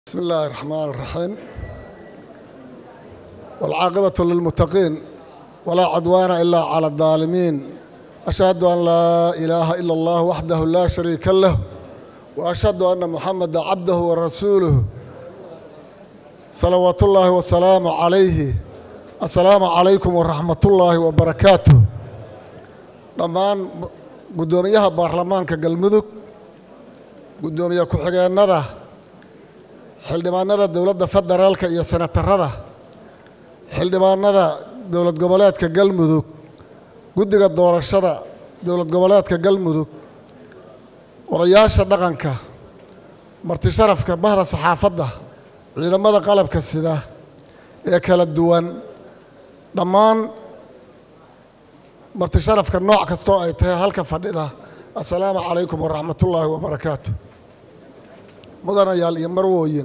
بسم الله الرحمن الرحيم والعاقبة للمتقين ولا عدوان إلا على الظالمين أشهد أن لا إله إلا الله وحده لا شريك له وأشهد أن محمد عبده ورسوله صلوات الله وسلامه عليه السلام عليكم ورحمة الله وبركاته dhammaan guddoomiyaha baarlamaanka galmudug guddoomiye ku-xigeenada xildhibaanada dowladda federaalka iyo senatarada xildhibaanada dowlad goboleedka galmudug guddiga doorashada dowlad goboleedka galmudug odayaasha dhaqanka marti sharafka bahda saxaafadda ciidamada qalabka sida ee kala duwan dhammaan marti sharafka nooc kastoo ay tahay halka fadhida assalaamu calaykum waraxmatullaahi wabarakaatu mudanayaal iyo marwooyin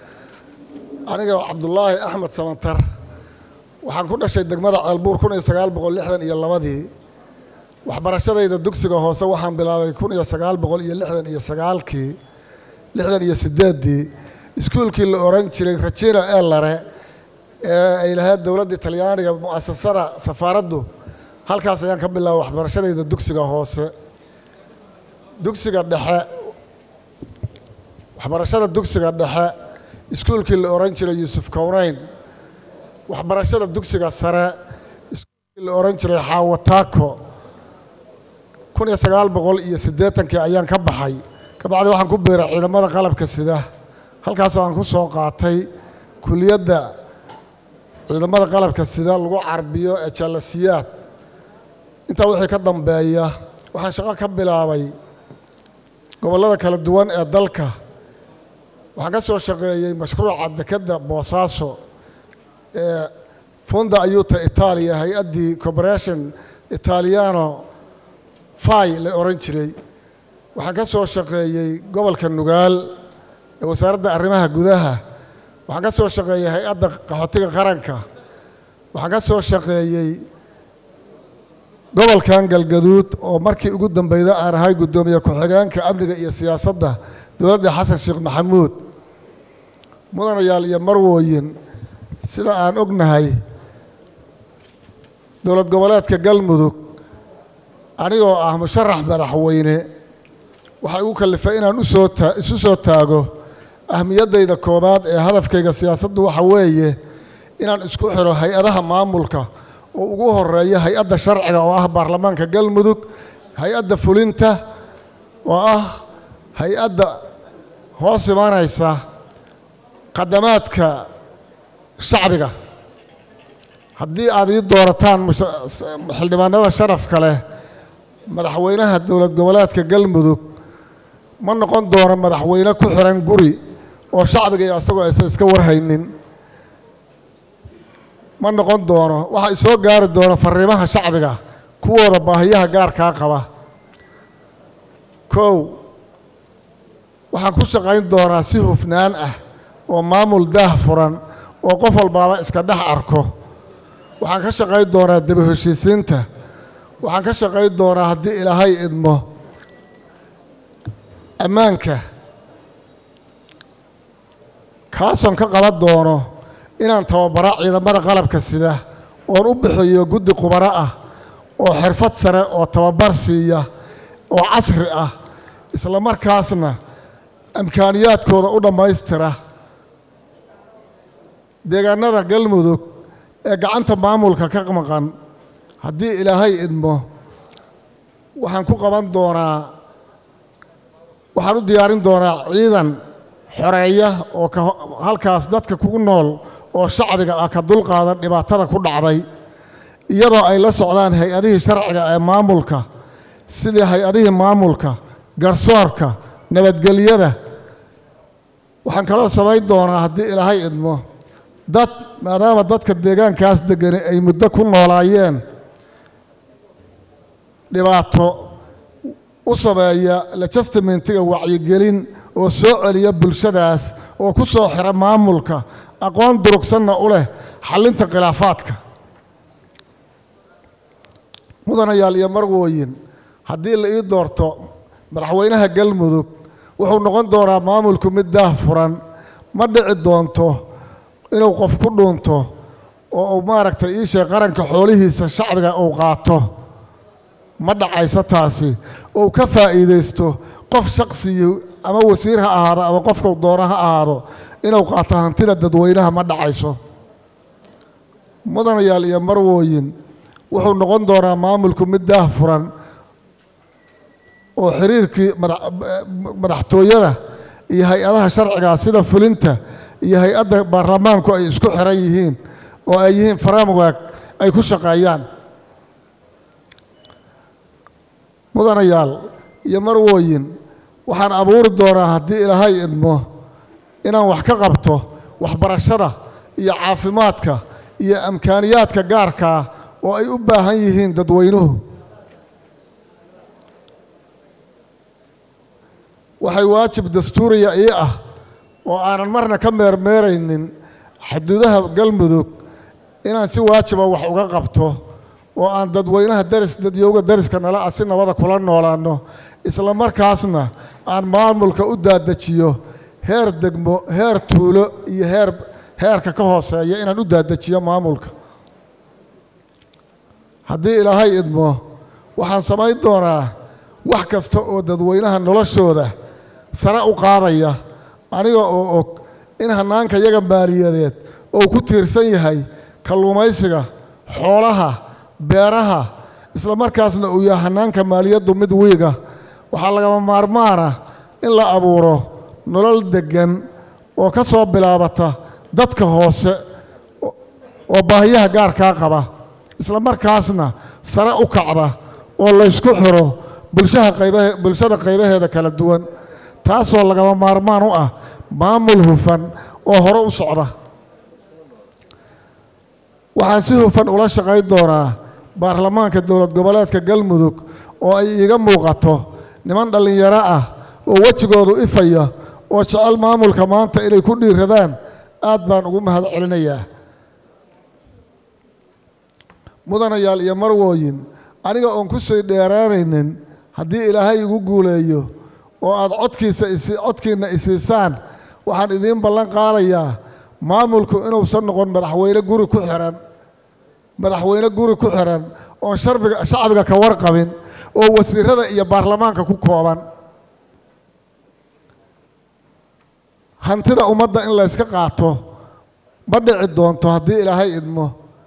aniga cabdulaahi axmed samantar waxaan ku dhashay degmada ceelbuur kun iyo sagaal boqol lixdan iyo labadii waxbarashadayda dugsiga hoose waxaan bilaabay kun iyo sagaal boqol iyo lixdan iyo sagaalkii lixdan iyo sideeddii iskuulkii la oran jiray rajina elare ee ay lahayd dowladda talyaaniga mu'asasada safaaraddu halkaas ayaan ka bilaabay waxbarashadayda dugsiga hoose dugsiga dhexe waxbarashada dugsiga dhexe iskuulkii la oran jiray yuusuf kowneyn waxbarashada dugsiga sare iskuulkii la oran jiray xaawataako kun iyo sagaal boqol iyo siddeetankii ayaan ka baxay kabacdi waxaan ku biiray ciidamada qalabka sida halkaasoo aan ku soo qaatay kuliyadda ciidamada qalabka sida lagu carbiyo ee jaalasiyaad intaa wixii ka dambeeya waxaan shaqo ka bilaabay gobollada kala duwan ee dalka waxaan ka soo shaqeeyey mashruuca dekedda boosaaso ee funda ayuta itaaliya hay-addii corporation italiano fai la oran jiray waxaan ka soo shaqeeyey gobolka nugaal ee wasaaradda arrimaha gudaha waxaan ka soo shaqeeyey hay-adda qaxootiga qaranka waxaan ka soo shaqeeyey gobolkan galgaduud oo markii ugu dambeyda aan ahay guddoomiye ku-xigeenka amniga iyo siyaasadda dowladda xasan sheekh maxamuud mudanayaal iyo marwooyin sida aan ognahay dowlad goboleedka galmudug anigoo ah musharax madaxweyne waxaa igu kallifay inaan usoo taa isu soo taago ahmiyaddayda koowaad ee hadafkayga siyaasaddu waxa weeye inaan isku xidho hay-adaha maamulka oo ugu horeeya hay-adda sharciga oo ah baarlamaanka galmudug hay-adda fulinta oo ah hay-adda hoos imanaysa khadamaadka shacbiga haddii aad ii doorataan xildhibaanada sharafka leh madaxweynaha dowlad goboleedka galmudug ma noqon doono madaxweyne ku xiran guri oo shacbiga iyo asagoo aysan iska warhaynin ma noqon doono waxaa isoo gaari doona fariimaha shacbiga kuwooda baahiyaha gaarkaa qaba kow waxaan ku shaqayn doonaa si hufnaan ah oo maamul daah furan oo qof walbaaba iska dhex arko waxaan ka shaqayn doonaa daba heshiisiinta waxaan ka shaqayn doonaa haddii ilaahay idmo ammaanka kaasoon ka qaban doono inaan tababara ciidamada qalabka sida oon u bixiyo guddi qubaro ah oo xirfad sare oo tababar siiya oo casri ah isla markaasna amkaaniyaadkooda u dhammaystira deegaanada galmudug ee gacanta maamulka ka maqan haddii ilaahay idmo waxaan ku qaban doonaa waxaan u diyaarin doonaa ciidan xoreeya oo ka halkaas dadka kugu nool oo shacbiga ah ka dulqaadan dhibaatada ku dhacday iyadoo ay la socdaan hay-adihii sharciga ee maamulka sidii hay-adihii maamulka garsoorka nabadgelyada waxaan kaloo samayn doonaa haddii ilaahay idmo dad maadaama dadka deegaankaas degani ay muddo ku noolaayeen dhibaato u sameeya lajastimentiga wacyigelin oo soo celiya bulshadaas oo ku soo xira maamulka aqoon durugsanna u leh xallinta khilaafaadka mudanayaal iyo marwooyin haddii la ii doorto madaxweynaha galmudug wuxuu noqon doonaa maamulku mid daah furan ma dhici doonto inuu qof ku dhuunto oo uu maaragtay iisheeg qaranka xoolihiisa shacbiga uu qaato ma dhacayso taasi ou ka faa'iidaysto qof shaqsiyi ama wasiir ha ahaado ama qofkau doono ha ahaado inuu qaato hantida dadweynaha ma dhacayso mudanayaal iyo marwooyin wuxuu noqon doonaa maamulku mid daah furan oo xiriirkii madaxtooyada iyo hay-adaha sharcigaa sida fulinta iyo hay-adda baarlamaanku ay isku xiran yihiin oo ay yihiin framework ay ku shaqeeyaan mudanayaal iyo marwooyin waxaan abuuri doonaa haddii ilaahay idmo inaan wax ka qabto waxbarashada iyo caafimaadka iyo amkaaniyaadka gaarkaa oo ay u baahan yihiin dadweynuhu waxay waajib dastuuriya ii ah oo aanan marna ka meermeeraynin xuduudaha galmudug inaan si waajiba wax uga qabto oo aan dadweynaha daris dadyowga dariska nala ah si nabada kula noolaanno isla markaasna aan maamulka u daadajiyo heer degmo heer tuulo iyo heer heerka ka hooseeya inaan u daadajiyo maamulka haddii ilaahay idmo waxaan samayn doonaa wax kasta oo dadweynaha noloshooda sare u qaadaya aniga oo og in hannaanka yaga maaliyadeed oo ku tiirsan yahay kalluumaysiga xoolaha beeraha isla markaasna uu yahay hannaanka maaliyaddu mid wiiga waxaa lagama maarmaana in la abuuro nolol deggan oo ka soo bilaabata dadka hoose oo baahiyaha gaarkaa qaba isla markaasna sare u kacda oo laysku xiro bulshaha qaybahe bulshada qaybaheeda kala duwan taasoo lagama maarmaan u ah maamul hufan oo hore u socda waxaan si hufan ula shaqayn doonaa baarlamaanka dowlad goboleedka galmudug oo ay iiga muuqato niman dhallinyaro ah oo wejigoodu ifaya oo jecel maamulka maanta inay ku dhiiradaan aad baan ugu mahad celinayaa mudanayaal iyo marwooyin aniga oon ku sii dheeraanaynin haddii ilaahay igu guuleeyo oo aad codkiisa isi codkiinna isiisaan waxaan idiin ballan qaadayaa maamulku inuusan noqon madaxweyne guri ku xihan madaxweyne guri ku xihan oon sharbiga shacbiga ka warqabin oo wasiirada iyo baarlamaanka ku kooban hantida ummadda in layska qaato ma dhici doonto haddii ilaahay idmo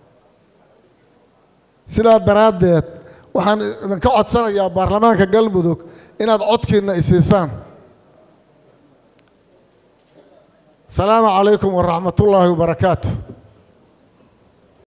sidaa daraaddeed waxaan idinka codsanayaa baarlamaanka galmudug inaad codkiinna isiisaan asalaamu calaykum waraxmat ullaahi wabarakaatu